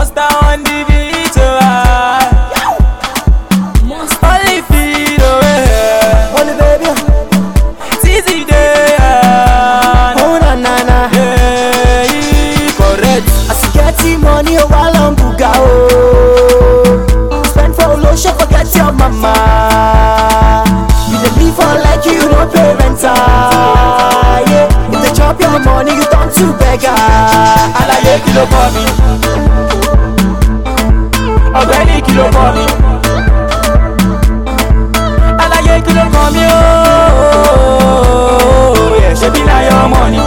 monster on the beat, oh, ah. Only feel away. Only baby, Easy day, ah. oh na na na. Yeah, he correct. As you get the money, oh while I'm buga oh. Spend for lotion, forget your mama. You dey live for like you no parental. Yeah, if they chop your money, you turn to beggar. Àlàyé kí ló kọ́ mi? Ọ̀gbẹ́ni kí ló kọ́ mi? Àlàyé kí ló kọ́ mi ooo? Yẹ̀ ṣe bí láyọ̀ ọmọ ni.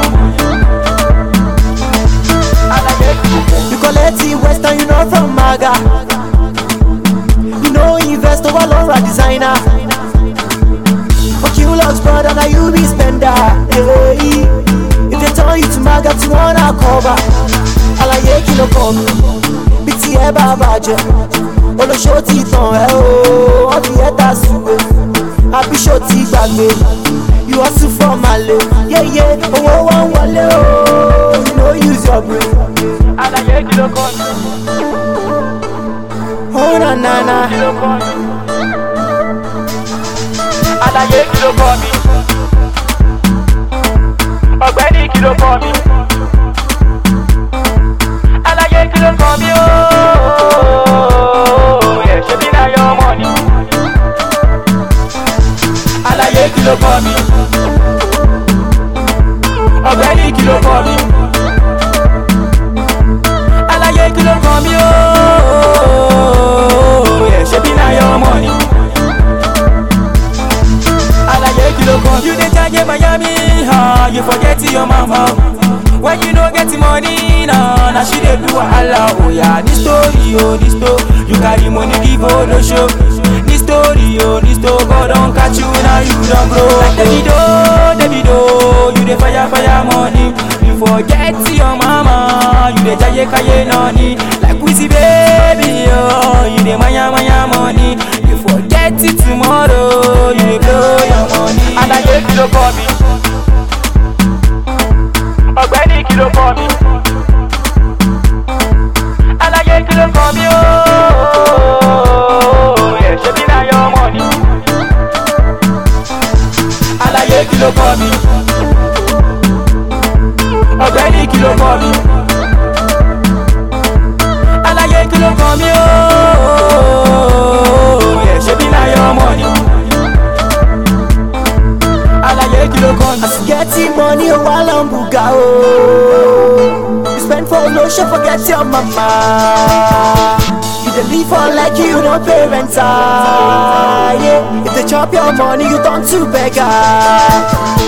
Àlàyé kí ló kọ́ mi? You collect the western, you know from Maga. You know invest over Laura designer. Fuck you, Lux brother, now you be spender. Hey, if they turn you to Maga, to wanna cover. Alaye kilo come, biti ẹ bá bàjẹ́. Olóṣó ti tàn ẹ́ o, wọ́n fi ẹ́ ta sùwé. Àbíṣó ti gbàgbé, you hustle for Male. Yéyé, owó wá ń wọlé o, you no use your brain. Àlàyé kí ló kọ́ mi? Oh na na na. Kí ló kọ́ mi? Àlàyé kí ló kọ́ mi? Ọ̀gbẹ́ni kí ló kọ́ mi? Àlàyé kí ló kọ́ mi ooo? Yẹ̀ ṣe bí láyọ̀ ọmọ ni. Àlàyé kí ló kọ́ mi? Ọ̀gbẹ́ni kí ló kọ́ mi? Àlàyé kí ló kọ́ mi ooo? Yẹ̀ ṣe bí láyọ̀ ọmọ ni. Àlàyé kí ló kọ́ mi? You dey charge Miami, huh? you forget your mama. When you no get money, nah, na she dey do wahala. Oh yeah, this story, oh this story, you carry money give no show. This story, oh this story, God don catch you now, you don grow. Like Davido, Davido, you dey fire fire money. You forget your mama, you dey jaye kaye nani. Like Wizzy baby, oh, you dey maya maya money. You forget it tomorrow, you dey blow your money. Àlàyé kí ló kọ́ mi? ọ̀gbẹ́ni kí ló kọ́ mi. Àlàyé kí ló kọ́ mi ooo? Yẹ̀ ṣe bí láyọ̀ ọmọ ni. Àlàyé kí ló kọ́ mi. ọ̀gbẹ́ni kí ló kọ́ mi. Àlàyé kí ló kọ́ mi ooo? Yẹ̀ ṣe bí láyọ̀ ọmọ ni. Àlàyé kí ló kọ́ mi. As you get the money, oh while I'm buga oh. You spend for lotion, forget your mama. You dey live for like you no parental. Yeah, if they chop your money, you turn to beggar.